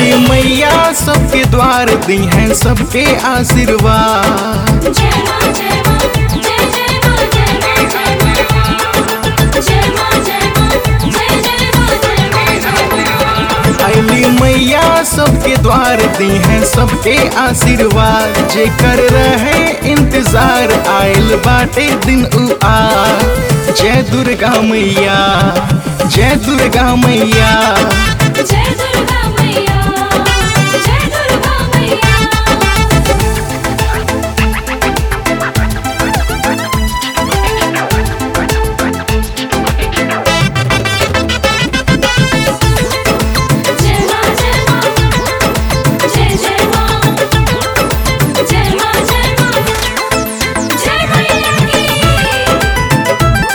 अली मैया सबके द्वार दी हैं सबके आशीर्वाद जय मां जय मां जय जय मां जय मां जय मां जय मां जय मां जय जय मां जय मां जय मां अली मैया सबके द्वार दी हैं सबके आशीर्वाद जे कर रहे इंतजार आयल बाटे दिन उ आ जय दुर्गा मैया जय दुर्गा मैया जय दुर्गा मैया जय दुर्गा मैया जय मां जय मां जय जय मां जय मां जय मां जय मैया की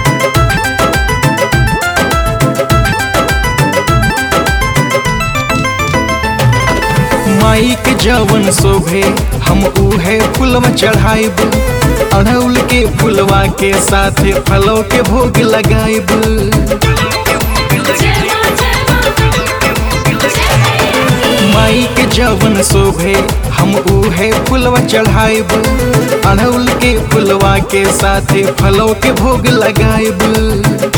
माई के जवन शोभे हम उहे फुलवा चढ़ाइब अड़हुल के फुलवा के साथे फलों के भोग लगाइब जय मां जय मां जय मैया की माई के जवन शोभे हम उहे फुलवा चढ़ाइब अड़हुल के फुलवा के साथे फलों के भोग लगाइब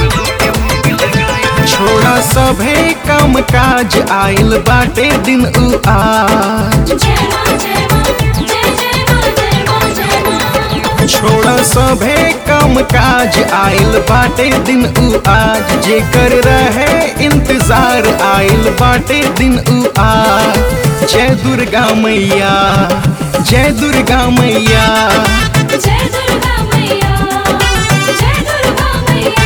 छोड़ा सभे काम काज आइल बाटे दिन उ आज जय मां जय मां जय जय मां जय मां जय मां छोड़ा सभे काम काज आइल बाटे दिन उ आज जे कर रहे इंतजार आइल बाटे दिन उ आज जय दुर्गा मैया जय दुर्गा मैया जय दुर्गा मैया जय दुर्गा मैया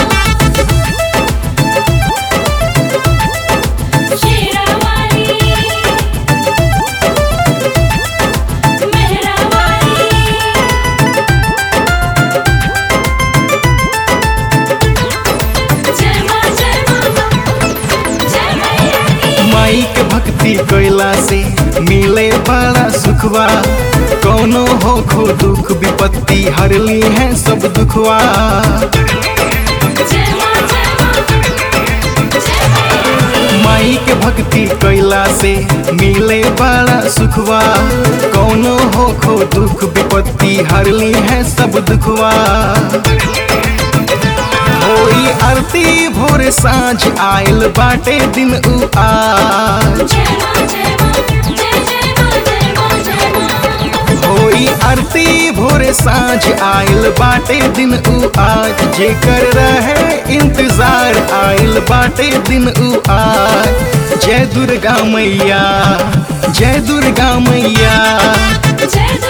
शेरावाली मेहरावाली जय मां जय मां जय मैया की माई के भक्ति कैला से मिले बड़ा सुखवा कोनो हो खो दुख विपत्ति हरली है सब दुखवा जय मां जय मां जय मैया की माई के भक्ति कैला से मिले बड़ा सुखवा कोनो हो खो दुख विपत्ति हरली है सब दुखवा होई आरती भोर साँझ आयल बाटे दिन उ आज जय मां जय मां जय जय मां जय मां जय मां होई आरती भोर साँझ आयल बाटे दिन उ आज जे कर रहे इंतजार आयल बाटे दिन उ आज जय दुर्गा मैया जय दुर्गा मैया जय